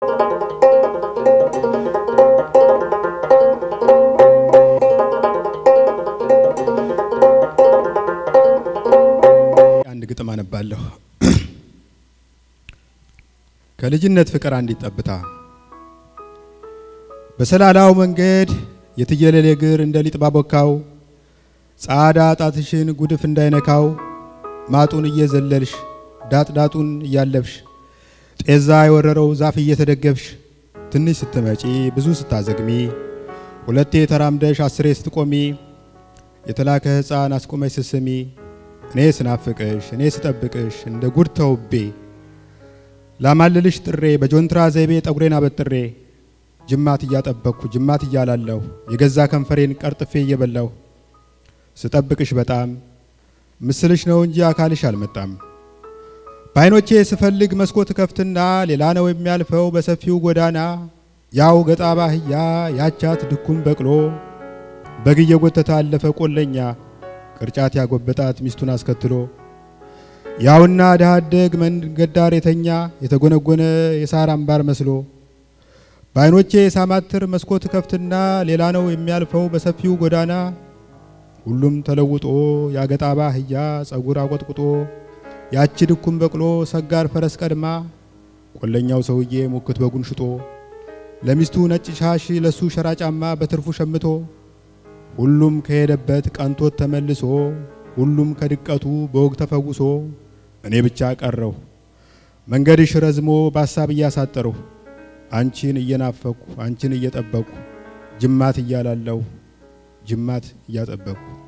አንድ ግጥም አነባለሁ። ከልጅነት ፍቅር አንዲት ጠብታ በሰላላው መንገድ የትየለሌ እግር እንደ ሊጥ ባቦካው ጻዳ ጣትሽን ጉድፍ እንዳይነካው ማጡን እየዘለልሽ ዳጥ ዳጡን እያለብሽ ጤዛ የወረረው ዛፍ እየተደገፍሽ ትንሽ ስትመጪ ብዙ ስታዘግሚ ሁለቴ ተራምደሽ አስሬ ስትቆሚ የተላከ ሕፃን አስቆመሽ ስትስሚ እኔ ስናፍቅሽ እኔ ስጠብቅሽ እንደ ጉድ ተውቤ ላማልልሽ ጥሬ በጆንትራ ዘይቤ ጠጉሬን አበጥሬ ጅማት እያጠበቅኩ ጅማት እያላለሁ የገዛ ከንፈሬን ቀርጥፌ እየበላሁ ስጠብቅሽ በጣም ምስልሽ ነው እንጂ አካልሽ አልመጣም። በዓይኖቼ ስፈልግ መስኮት ከፍትና ሌላ ነው የሚያልፈው በሰፊው ጎዳና ያው ገጣባ አህያ ያቻት ድኩም በቅሎ በግ እየጎተተ አለፈ ቆለኛ ቅርጫት ያጎበጣት ሚስቱን አስከትሎ ያውና ድሃ አደግ መንገድ ዳር የተኛ የተጎነጎነ የሳር አምባር መስሎ በዓይኖቼ ሳማትር መስኮት ከፍትና ሌላ ነው የሚያልፈው በሰፊው ጎዳና ሁሉም ተለውጦ ያገጣባ አህያ ጸጉር አቆጥቁጦ ያቺ ድኩም በቅሎ ሰጋር ፈረስ ቀድማ ቆለኛው ሰውዬ ሙክት በጉን ሽጦ ለሚስቱ ነጭ ሻሽ ለሱ ሸራ ጫማ በትርፉ ሸምቶ ሁሉም ከሄደበት ቀንቶት ተመልሶ ሁሉም ከድቀቱ በወግ ተፈውሶ እኔ ብቻ ቀረሁ መንገድሽ ረዝሞ በሀሳብ እያሳጠርሁ አንቺን እየናፈኩ አንቺን እየጠበቅኩ ጅማት እያላለሁ ጅማት እያጠበቅኩ